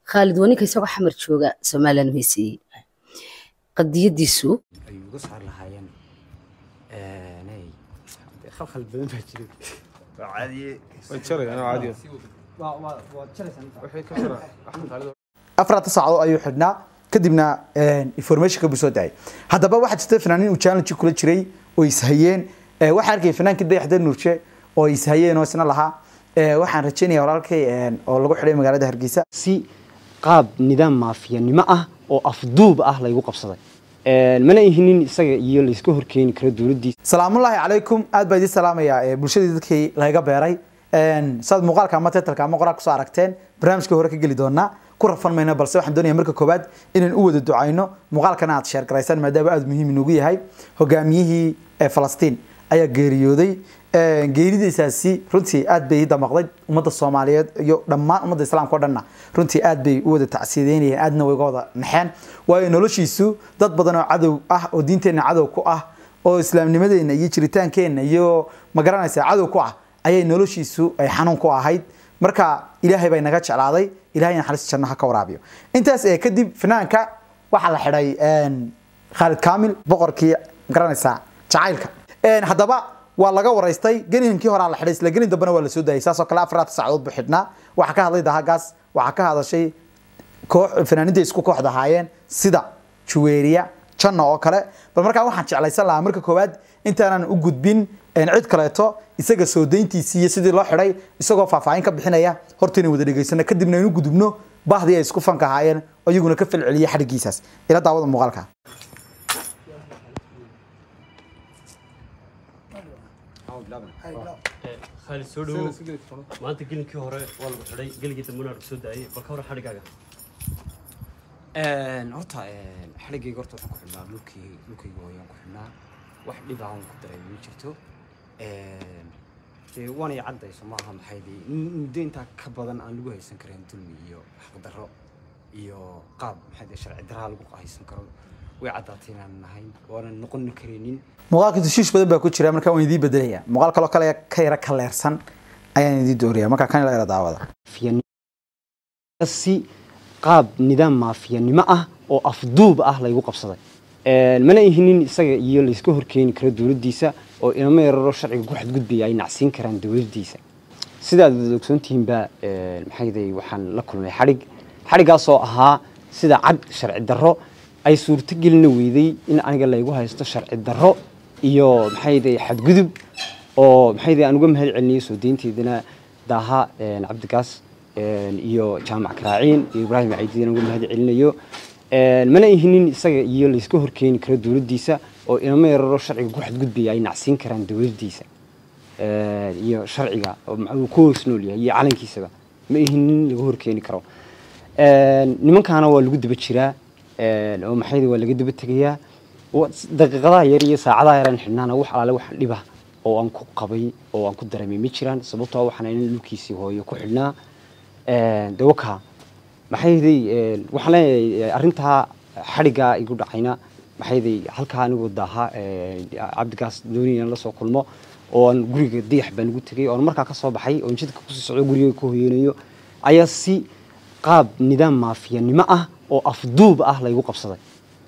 khaalid waninka isagoo xamar jooga somalilan heeseeyey qadiyadiisu ay uga saar lahaayeen nay khalkhal badan baa jiray afarta saacadood ayuu xidhnaa kadibna informationka buu soo daayay haddaba waxaa jirta fanaaniin uu challenge kula jiray oo ishayeen Eh, waxaan arkay fanaankii dayaxda nuurje oo ishayeen oo isna lahaa Eh, waxaan rajeynaya walaalkay eh, oo lagu xidhay magaalada hargeysa si qaab nidaam maafiyanimo ah oo afduub ah laygu qabsaday mana ihinin isaga iyo layska horkeeni karo dowladdiisa salaamullaahi calaykum aad baa idiin salaamayaa eh, bulshadii dadkii laga beeray Een, saad muuqaalka ama titalka ama qoraal kusoo aragteen barnaamijka hore ka geli doonaa ku rafan mayno balse waxaan doonaya marka koowaad inaan u wada ducayno muuqaalkana aad sheer garaysaan maadaama aad muhiim inoogu yahay hogaamiyihii ee falastiin ayaa geeriyooday Een, geeridiisaasi runtii aad bay ii damaqday ummadda soomaaliyeed iyo dhammaan ummadda islaamka oo dhanna runtii aad bay u wada tacsiideynayeen aadna way uga wada naxeen waayo noloshiisu dad badan oo cadow ah oo diinteenna cadow ku ah oo islaamnimadeenna iyo jiritaankeenna iyo magaranaysa cadow ku ah ayay noloshiisu ay xanuun ku ahayd marka ilaahay bay naga jeclaaday ilaahay naxariis janno ha ka waraabiyo intaas ee kadib fanaanka waxaa la xidhay een, khaalid kaamil boqorkii magaranaysaa jacaylka Een, haddaba waa laga waraystay geninkii horaa la xidhay isla genin dambena waa la soo daayay saasoo kale afaraad saacadood buu xidhnaa waxaa ka hadlay dahagaas waxaa ka hadashay koox fanaaniinta isku kooxda ahaayeen sida juweeriya janna oo kale bal markaa waxaan jeclaysan lahaa marka koowaad intaanan u gudbin een, cid kaleeto isaga soo dayntiisii iyo sidii loo xidhay isagoo faahfaahin ka bixinaya horta inay wada dhegaysano kadibna aynu gudubno bahdii ay isku fanka ahaayeen oo iyaguna ka falceliyay xadhigiisaas ila daawada muuqaalka khaalid soo dhawow maanta gelinkii hore waa lagu xidhay geligii dambena lagu soo daayay bal ka hor xadhigaaga horta xadhigayga horta waxaan ku xidhnaa dhulkii dhulkayga hooyaan ku xidhnaa wax dhib aan ku dareemi ma jirto dee waanay caddayso maaha maxay dee muddo intaa ka badan aan lagu haysan karin dulmi iyo xaqdarro iyo qaab maxay dee sharci darraa lagu haysan karo way caddaatay inaan nahay waanan noqon karaynin muuqaalka tushiish badan baa ku jira markaa waan idiin bedelaya muuqaal kaloo kale ka yara kaleersan ayaan idiin dooraya markaa kan ila yara daawada maafiyanimo si qaab nidaam maafiyanimo ah oo afduub ah laygu qabsaday mana ihinin isaga iyo layska horkeeni karo dowladdiisa oo inama yararo sharciga ku xadgudbaya ay nacsiin karaan dowladdiisa sidaad wada ogsoontihiinba maxayday waxaan la kulmay xadhig xadhiggaasoo ahaa sida cad sharci darro ay suurto gelina weyday in aniga laygu haysto sharci darro iyo maxayday xadgudub oo maxayday aan uga mahad celinayay soo deynteedana daaha cabdigaas iyo jaamac karaaciin iyo ibraahim caydiin uga mahad celinayo mana ihinin isaga iyo layska horkeeni karo dowladdiisa oo inama yararo sharciga ku xadgudbaya ay nacsiin karaan dowladdiisa iyo sharciga oo uu ku hoos nool yahay iyo calankiisaba ma ihinin laga horkeeni karo nimankaana waa lagu daba jiraa oo maxayda waa laga daba tegayaa daqiiqadaha yar iyo saacadaha yaraan xidhnaana wax alaale wax dhiba oo aan ku qabay oo aan ku dareemay ma jiraan sababtoo waxaan in dhulkiisii hooyo ku xidhnaa dawaka maxayday waxaan leeyahay arrintaa xadhiggaa igu dhacayna maxayday halkaa anigu daaha cabdigaas doonaya in la soo kulmo oo aan guriga dayax baan ugu tegay oon markaa ka soo baxay oon jidka kusii socdo guriga ku hoyanayo ayaa si qaab nidaam maafiyanimo ah oo afduub ah laygu qabsaday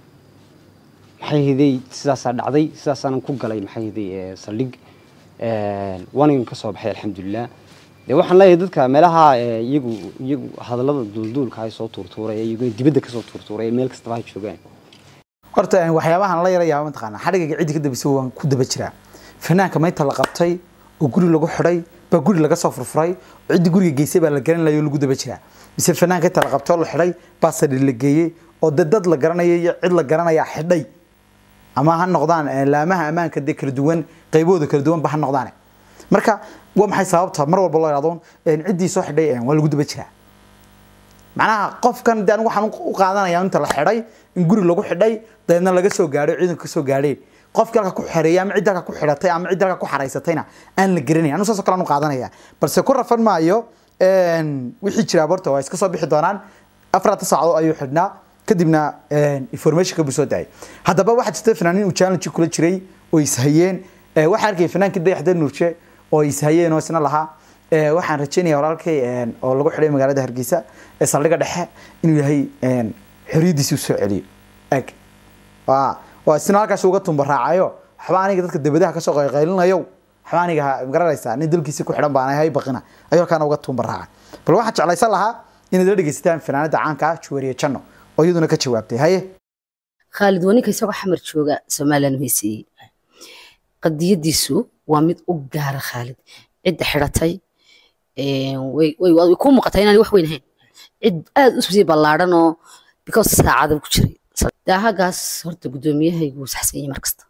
maxay hiday sidaasaa dhacday sidaasaanan ku galay maxay hiday saldhig waanigan ka soo baxay alxamdulilah dee waxaan leeyahay dadka meelaha iyagu iyagu hadallada duulduulka ay soo tuurtuuraya iyaguna dibadda kasoo tuurtuuraya meel kastaba ha joogaan horta een, waxyaabahan la yara yaaba mataqaana xadhigayga ciddi ka dambeysa waan ku daba jiraa fanaanka maynta la qabtay oo guri lagu xidhay baa guri laga soo furfuray oo ciddii guriga geysay baa la garan layo oo lagu daba jiraa mise fanaanka inta la qabtay oo la xidhay baa sadhi la geeyey oo dee dad la garanaya iyo cid la garanaya xidhay ama ha noqdaan eh, laamaha ammaanka dee kala duwan qaybahooda kala duwan ba ha noqdaan marka waa maxay sababta mar walba loo ihahdo een, ciddii soo xidhay een, waa lagu daba jiraa macnaha qofkan de anigu waxaan u qaadanaya inta la xidhay in guri lagu xidhay dabeedna laga soo gaadho ciidanka ka soo gaadheen qofkii halka ku xereeyay ama cidda halka ku xidhatay ama cidda halka ku xaraysatayna aan la garanayn anigu saasoo kale aan u qaadanaya balse ku rafan maayo een, wixii jiraa horta waa iska soo bixi doonaan afarta saacadood ayuu xidhnaa kadibna informationka buu soo daayay haddaba waxaa jirta fanaaniin uu challenge kula jiray oo ishayeen waxaa arkay fanaankii dayaxda nuurje oo ishayeen oo isna lahaa ee, waxaan rajeynaya walaalkay een, oo lagu xidhay magaalada hargeysa ee saldhigga dhexe inuu yahay een, xorriyaddiisi usoo celiyo eg waa waa isna halkaas uga tumba raacayo waxba aniga dadka debadaha kasoo qayqaylinayo waxba aniga ha- magaranaysaa nin dalkiisi ku xidhan baan hay baqina ayuu halkaana uga tumba raacay bal waxaan jeclaysan lahaa inaad la dhegeysataan fanaanada caanka ah juwariye janno oo iyaduna ka jawaabtay haye khaalid waa ninka isagoo xamar jooga somalilan u heeseeyey qadiyadiisu waa mid u gaara khaalid cidda xidhatay een, way way- way ku muuqataa inaan wax weyn ahayn cid aad u sii ballaadhan oo because saacada ku jiray daahagaas horta guddoomiyahaygu saxsan yahay markasta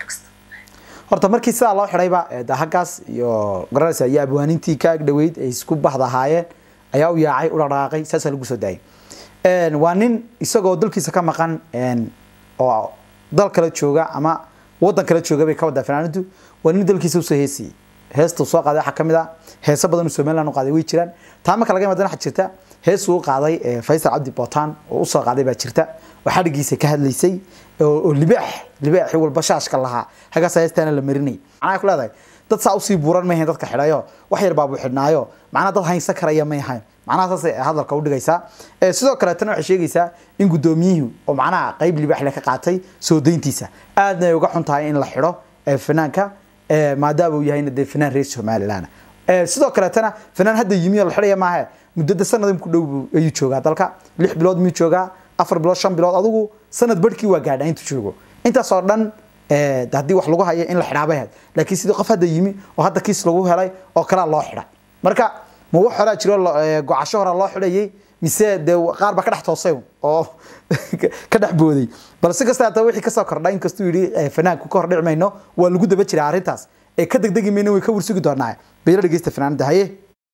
horta markii sidaa loo xidhayba ee, dahagaas iyo garanaysa iyo abwaanintii ka ag dhaweyd ay isku baxda ahaayeen ayaa u yaacay u dhaqdhaqaaqay saasaa lagu soo daayay Een, waa nin isagoo dalkiisa ka maqan een, oo dal kale jooga ama wadan kale jooga bay ka wadaa fanaanadu waa nin dalkiisa usoo heesiyey heestuu soo qaaday waxaa kamid ah heeso badan oo somaliland u qaaday way jiraan taa marka laga imaadana waxaa jirta heesuu u qaaday ee, faysal cabdi botan oo usoo qaaday baa jirta oo xadhigiisa ka hadlaysay oo oo libaax libaaxi walba shaashka lahaa hagaas heestaana la marinay macnaha ku leedahay dad saa usii buuran ma ahayn dadka xidhayo wax yar baa buu xidhnaayo macnaha dad haynsan karaya may ahayn macnaha saasay hadalka u dhigaysaa Ee, sidoo kaleetana waxay sheegaysaa in guddoomiyuhu oo macnaha qayb libaax le ka qaatay soo dayntiisa aadna ay uga xun tahay in la xidho ee, fanaanka ee, maadaama uu yahayna dee fanaan reer somaliland Ee, sidoo kaleetana fanaan hadda yimi oo la xidhaya maahe muddada sanad ku dhow buu- ayuu joogaa dalka lix bilood miyuu joogaa afar bilood shan bilood adigu sanad barhkii waa gaadhaa intuu joogo intaasoo dhan ee, de haddii wax lagu hayo in la xidhaabay ahayd laakiin sidii qof hadda yimi oo hadda kiis lagu helay oo kalaa loo xidhay marka ma wax horaa jiro lo- ee, gocasho horaa loo xidhayay mise dee qaar baa ka dhex toosay un oo ka dhex booday bal si kasta hataa wixii kasoo kordhay inkastuu yidhi ee, fanaanku ka hor dhici mayno waa lagu daba jiraa arrintaas ee ka degdegi mayno way ka warsugi doonaa bayla dhegeysta fanaanada haye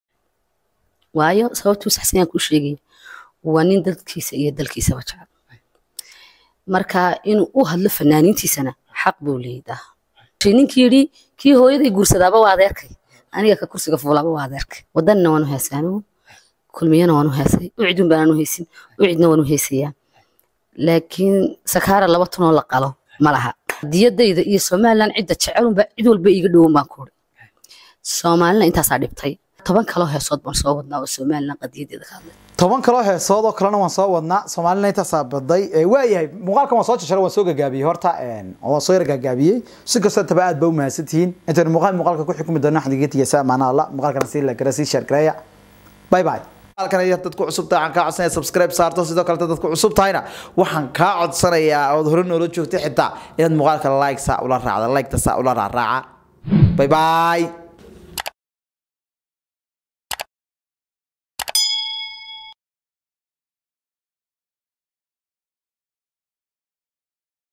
waayo sababtuu saxsan yaan kuu sheegaya waa nin dadkiisa iyo dalkiisaba jecel marka inuu u hadlo fanaaniintiisana xaq buu leeyahay Shey ninkii yidhi kii hooyaday guursadaaba waa adeerkay aniga ka kursiga fuulaba waa adeerkay wadanna waanu heesay anigu kulmiyana waanu heesay ucidun baananu heesin ucidna waanu heesayaa laakiin sakaara laba tunoo la qalo ma laha diyadayda iyo somalilan cidda jecelunba cid walba iiga dhowan baan ku uri soomaalina intaasaa dhibtay toban kaloo heesood baan soo wadnaa oo somalilan qadiyadeeda ka hadlay toban kaloo heesood oo kalena waan soo wadnaa soomaalina intaasaa baday ee, waayahay muuqaalkan waan soo jajara waan soo gagaabiyey horta een, waan soo yar gagaabiyey si kastoo taba aad ba u mahadsantihiin intaynu muuqaal muuqaalka ku xukumi doona waxaan idiga tegeysaa maana alla muuqaalkana sii la gara sii share gareeya bye bye halkan ayaa dadku cusub tahay waxaan kaa codsanaya subscribe saarto sidoo kale dadku cusub tahayna waxaan kaa codsanayaa ood hore noola joogtay xitaa inaad muuqaalka like saa ula raacda like ta saa ula raaraaca bye bye